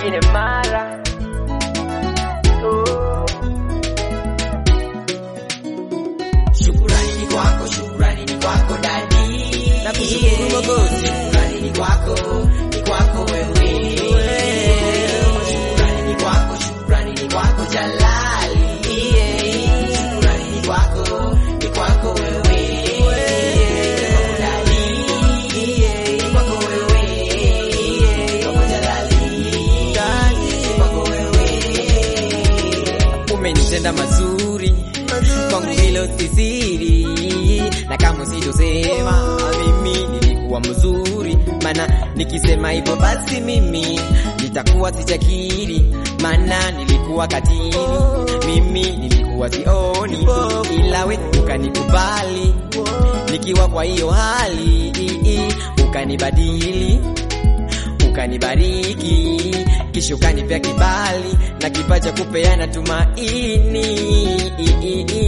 nyingine mara oh. Shukurani ni kwako, shukurani ni kwako dadi. Nakushukuru Mwokozi. Shukurani ni kwako, ni kwako wewe. Shukurani ni kwako, shukurani ni kwako Jalali. Shukurani ni kwako, ni kwako wewe. Kwako dadi. Ni kwako wewe. Kwako Jalali. Ni kwako wewe. umenitenda mazuri kwangu hilo si siri na kama sitosema mimi nilikuwa mzuri maana nikisema hivyo basi mimi nitakuwa sijakiri maana nilikuwa katili mimi nilikuwa sioni ila we ukanikubali nikiwa kwa hiyo hali ukanibadili ukanibariki kisha ukanipea kibali na kipaji cha kupeana tumaini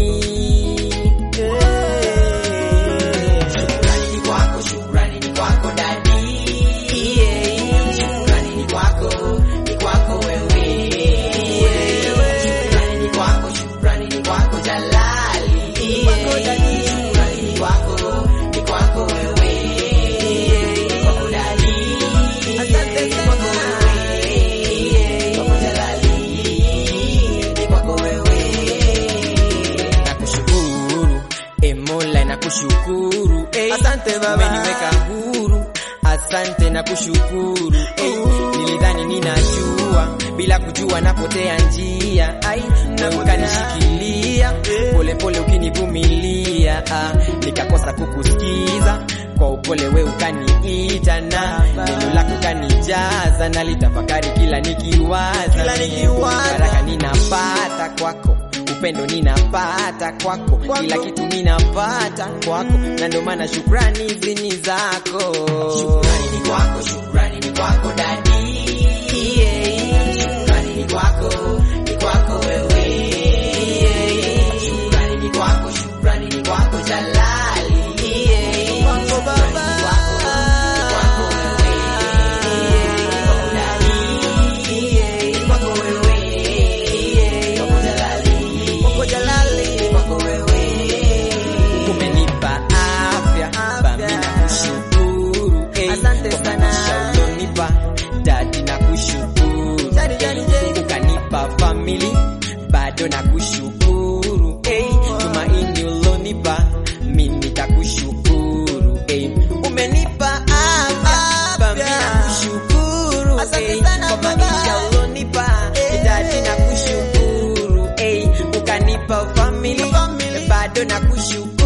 Shukrani ni kwako, shukrani ni kwako dadi. Shukrani ni kwako, ni kwako wewe. Shukrani ni kwako, shukrani ni kwako Jalali. Shukrani ni kwako, ni kwako wewe. Ni kwako dadi. Ni kwako wewe. Kwako Jalali. Ni kwako wewe. nakushukuru e Mola nakushukuru eh. Asante Baba. umeniweka huru asante na kushukuru eh. nilidhani ninajua bila kujua napotea njia ai na ukanishikilia polepole ukinivumilia ah. nikakosa kukusikiza kwa upole we ukaniita na neno lako kanijaza na litafakari kila nikiwaza Kila nikiwaza. baraka ninapata kwako upendo ninapata kwako kila kitu ninapata kwako na ndio maana shukrani hizi ni zako Shukrani ni kwako, shukrani ni kwako dadi. Shukrani ni kwako, ni kwako wewe. Shukrani ni kwako, shukrani ni kwako Jalali. Kwako Shukrani ni Baba. kwako, ni kwako wewe. Ni kwako dadi. Ni kwako wewe. Kwako Jalali. Kwako Jalali. Ni kwako wewe. umenipa afya bami na kushukuru eh. Asante Kwa sana. maisha ulionipa dadi na kushukuru Jadi, jadi, jadi. ukanipa family bado na kushukuru eh. tumaini ulonipa mi nitakushukuru eh. umenipa afya bami na kushukuru Asante eh. sana, kwa Baba. maisha ulonipa dadi na kushukuru eh. ukanipa family Family. bado na kushukuru